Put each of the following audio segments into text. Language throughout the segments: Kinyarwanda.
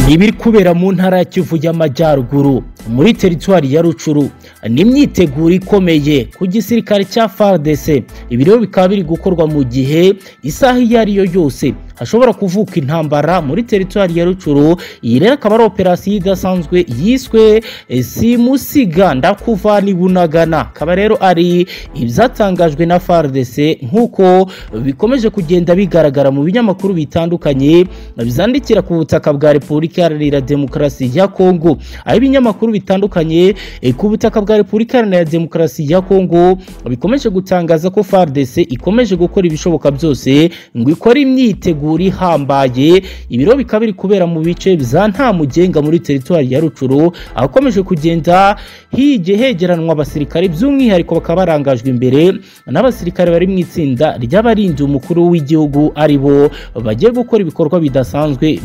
ibiri kubera mu ntara ya kivu y'amajyaruguru muri teritwari ya rucuru ni imyiteguro ikomeye ku gisirikare cya fardc ibi rero bikaba biri gukorwa mu gihe isaha iyo ari yo yose hashobora kuvuka intambara muri teritwari ya rucuru iyi rero akaba ari operasiyo idasanzwe yiswe simusiga ndakuva nibunagana akaba rero ari ibyatangajwe na fardc nk'uko bikomeje kugenda bigaragara mu binyamakuru bitandukanye byandikira ku butaka bwa repubulika iharanira demokarasi ya kongo aho ibinyamakuru bitandukanye ku butaka bwa repubulika iharanira demokarasi ya kongo bikomeje gutangaza ko fardc ikomeje gukora ibishoboka byose ngo ikore imyiteguro imyiteguro ihambaye ibiro bikaba biri kubera mu bice bya nta mugenga muri teritwari ya rucuru ahakomeje kugenda hige hegeranwa abasirikare by'umwihariko bakaba barangajwe imbere n'abasirikare bari mu itsinda ry'abarinzi umukuru w'igihugu ari bo bagiye gukora ibikorwa bidasanzwe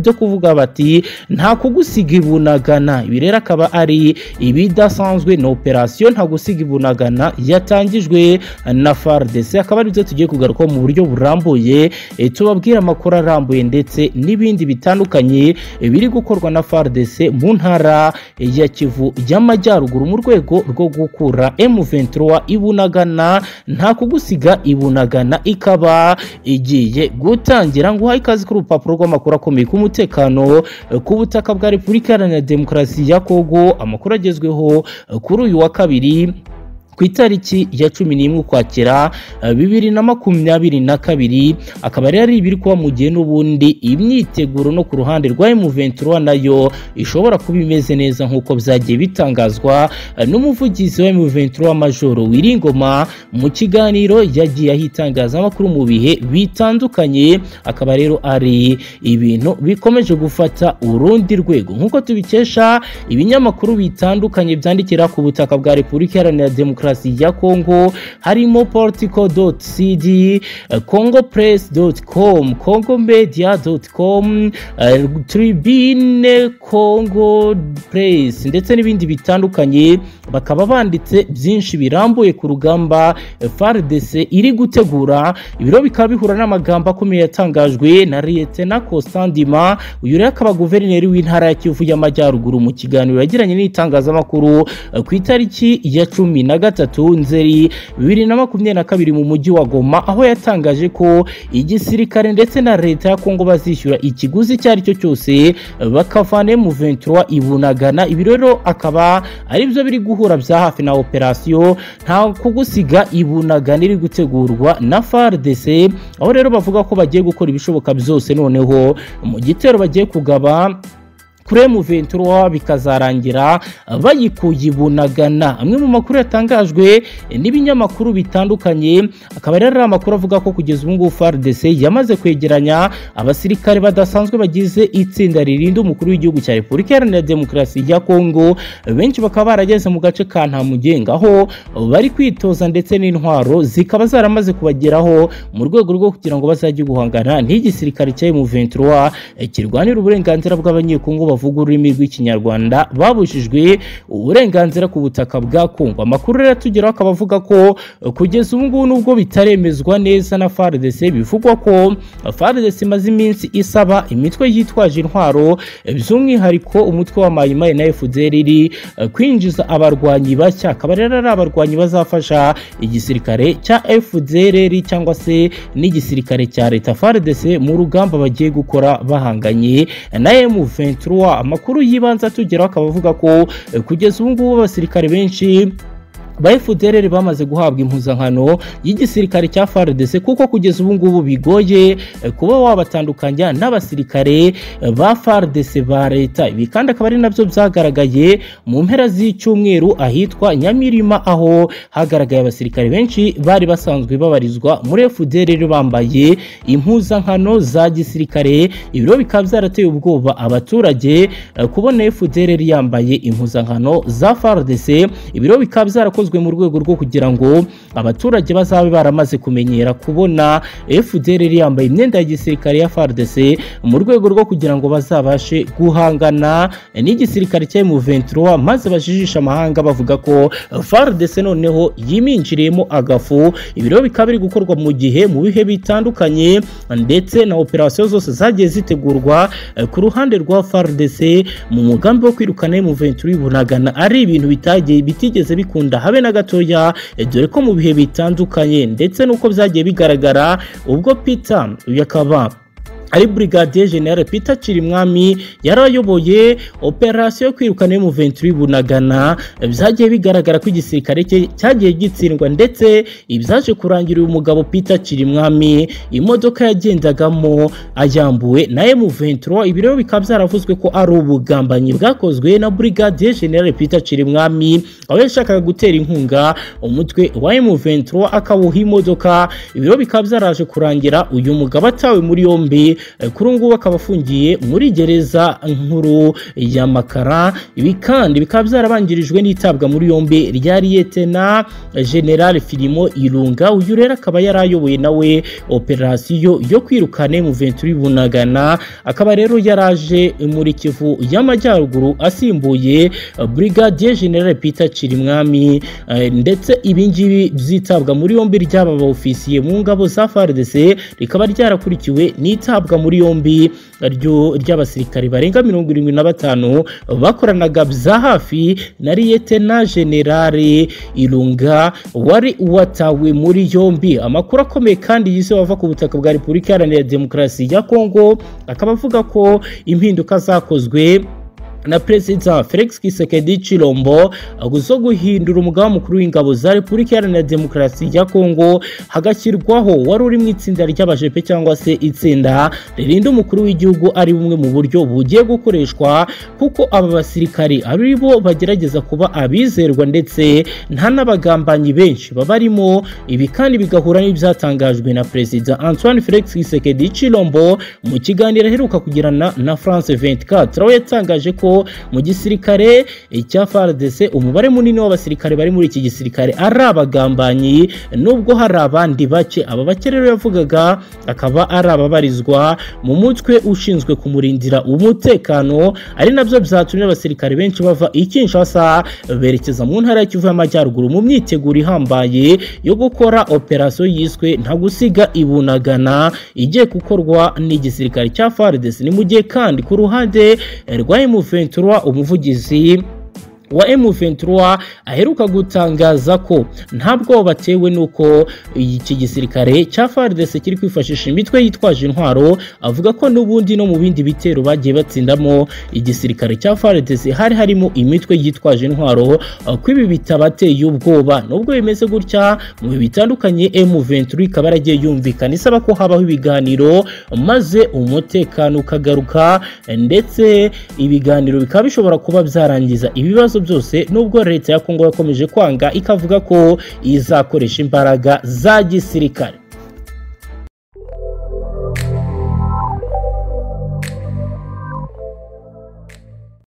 byo kuvuga bati nta kugusiga ibunagana ibi rero akaba ari ibidasanzwe na operasiyo nta gusiga ibunagana yatangijwe na fardc akaba aribyo tugiye kugarukaho mu buryo burambuye tuba babwira amakuru arambuye ndetse n'ibindi bitandukanye biri gukorwa na FARDC mu ntara ya Kivu y'Amajyaruguru mu rwego rwo gukura M23 ibunagana nta kugusiga ibunagana ikaba igiye gutangira ngo uhaye ikaze ku rupapuro rw'amakuru akomeye ku mutekano ku butaka bwa Repubulika Iharanira Demokarasi ya Kongo amakuru agezweho kuri uyu wa kabiri ku itariki ya cumi n'imwe ukwakira bibiri na makumyabiri na kabiri akaba rero ari ibiri kuba mu gihe n'ubundi imyiteguro no ku ruhande rwa M23 nayo ishobora kuba imeze neza nk'uko byagiye bitangazwa n'umuvugizi wa M23 Majoro Wiringoma mu kiganiro yagiye ahitangaza amakuru mu bihe bitandukanye akaba rero ari ibintu bikomeje gufata urundi rwego nk'uko tubikesha ibinyamakuru bitandukanye byandikira ku butaka bwa Repubulika Iharanira Demokarasi demokarasi ya Kongo harimo politico.cd congopress.com congomedia.com uh, tribune congo press ndetse n'ibindi bitandukanye bakaba banditse byinshi birambuye ku rugamba FARDC iri gutegura ibiro bikaba bihura n'amagambo akomeye yatangajwe na Lieutenant Kostandima uyu rero akaba guverineri w'intara ya Kivu y'Amajyaruguru mu kiganiro yagiranye n'itangazamakuru uh, ku itariki ya cumi na gatatu nzeri bibiri na makumyabiri na kabiri mu mujyi wa Goma aho yatangaje ko igisirikare ndetse na leta ya Kongo bazishyura ikiguzi icyo ari cyo cyose bakavana M23 ibunagana ibi rero akaba aribyo biri guhura bya hafi na operasiyo nta kugusiga ibunagana iri gutegurwa na FARDC aho rero bavuga ko bagiye gukora ibishoboka byose noneho mu gitero bagiye kugaba kuri M23 bikazarangira bayikuye ibunagana amwe mu makuru yatangajwe n'ibinyamakuru bitandukanye akaba rero ari amakuru avuga ko kugeza ubu ngubu FARDC yamaze kwegeranya abasirikare badasanzwe bagize itsinda ririnda umukuru w'igihugu cya Repubulika Iharanira Demokarasi ya Kongo benshi bakaba barageze mu gace ka Ntamugenga aho bari kwitoza ndetse n'intwaro zikaba zaramaze kubageraho mu rwego rwo kugira ngo bazajye guhangana n'igisirikare cya M23 kirwanira uburenganzira bw'abanyekongo bavuga ururimi rw'ikinyarwanda babujijwe uburenganzira ku butaka bwa Kongo amakuru rero tugeraho akaba avuga ko kugeza ubu ngubu nubwo bitaremezwa neza na FARDC bivugwa ko FARDC imaze iminsi isaba imitwe yitwaje intwaro by'umwihariko umutwe wa Mayimayi na FDL iri kwinjiza abarwanyi bashya akaba rero ari abarwanyi bazafasha igisirikare cya FDL cyangwa se n'igisirikare cya leta FARDC mu rugamba bagiye gukora bahanganye na M23 amakuru y'ibanze atugeraho akaba avuga ko kugeza ubu ngubu abasirikare benshi ba FDLR bamaze guhabwa impuzankano y'igisirikare cya FARDC kuko kugeza ubu ngubu bigoye kuba wabatandukanya n'abasirikare ba FARDC ba leta ibi kandi akaba ari nabyo byagaragaye mu mpera z'icyumweru ahitwa Nyamirima aho hagaragaye abasirikare benshi bari basanzwe babarizwa muri FDLR bambaye impuzankano za gisirikare ibiro bikaba byarateye ubwoba abaturage kubona FDLR yambaye impuzankano za FARDC ibiro bikaba byarakozwe yakozwe mu rwego rwo kugira ngo abaturage bazabe baramaze kumenyera kubona FDR yari yambaye imyenda ya gisirikare ya FARDC mu rwego rwo kugira ngo bazabashe guhangana n'igisirikare cya M23 maze bajijisha amahanga bavuga ko FARDC noneho yiminjiriyemo agafu ibiro bikaba biri gukorwa mu gihe mu bihe bitandukanye ndetse na operasiyo zose zagiye zitegurwa eh, ku ruhande rwa FARDC mu mugambi wo kwirukana M23 bunagana ari ibintu bitagiye bitigeze bikunda habe na gatoya eh, dore ko mu bihe bitandukanye ndetse n'uko byagiye bigaragara ubwo Peter uyu akaba ari brigadier general Peter Kirimwami yarayoboye operasiyo yo kwirukana mu 23 bunagana byagiye bigaragara ko igisirikare cye cyagiye gitsindwa ndetse ibyaje kurangira uyu mugabo Peter Kirimwami imodoka yagendagamo ayambuwe na M23 ibiro bikaba byaravuzwe ko ari ubugambanyi bwakozwe na brigadier general Peter Kirimwami aho yashakaga gutera inkunga umutwe wa M23 akawuha imodoka ibiro bikaba byaraje kurangira uyu mugabo atawe muri yombi kuri ubu ngubu akaba afungiye muri gereza nkuru ya makara ibi kandi bikaba byarabangirijwe n'itabwa muri yombi rya liyetena general filimo irunga uyu rero akaba yari ayoboye nawe operasiyo yo kwirukana mu venturi bunagana akaba rero yaraje muri kivu y'amajyaruguru asimbuye brigadier general peter kirimwami eh, ndetse ibi ngibi byitabwa muri yombi ry'aba ba ofisiye mu ngabo za fardc rikaba ryarakurikiwe n'itabwa guhabwa muri yombi ry'abasirikari barenga mirongo irindwi na batanu bakoranaga bya hafi na liyetena generale irunga wari watawe muri yombi amakuru akomeye kandi yise wava ku butaka bwa repubulika iharanira demokarasi ya kongo akaba avuga ko impinduka zakozwe na perezida felix kisekedi chilombo zo guhindura umugaba mukuru w'ingabo za repubulika iharanira demokarasi ya kongo hagashyirwaho wari uri mu itsinda ry'abajepe cyangwa se itsinda ririnda umukuru w'igihugu ari bumwe mu buryo bugiye gukoreshwa kuko aba basirikari ari bo bagerageza kuba abizerwa ndetse nta n'abagambanyi benshi babarimo ibi kandi bigahura n'ibyatangajwe na perezida antoine felix kisekedi chilombo mu kiganiro aheruka kugirana na france 24 aho yatangaje ko mu gisirikare cya FARDC umubare munini w'abasirikare bari muri iki gisirikare ari abagambanyi nubwo hari abandi bake aba bake rero yavugaga akaba ari ababarizwa mu mutwe ushinzwe kumurindira umutekano ari nabyo byatumye abasirikare benshi bava i Kinshasa berekeza mu ntara ya Kivu y'Amajyaruguru mu myiteguro ihambaye yo gukora operasiyo yiswe nta gusiga ibunagana igiye gukorwa n'igisirikare cya FARDC ni mu gihe kandi ku ruhande rwa MV Ventura umuvugizi wa M23 aheruka gutangaza ko ntabwo batewe nuko iki gisirikare cya FARDC kiri kwifashisha imitwe yitwaje intwaro avuga ko n'ubundi no mu bindi bitero bagiye batsindamo igisirikare cya FARDC hari harimo imitwe yitwaje intwaro ko ibi bitabateye ubwoba nubwo bimeze gutya mu bitandukanye M23 ikaba yaragiye yumvikana isaba ko habaho ibiganiro maze umutekano ukagaruka ndetse ibiganiro bikaba bishobora kuba byarangiza ibibazo byose nubwo leta ya Kongo yakomeje kwanga ikavuga ko izakoresha imbaraga za gisirikare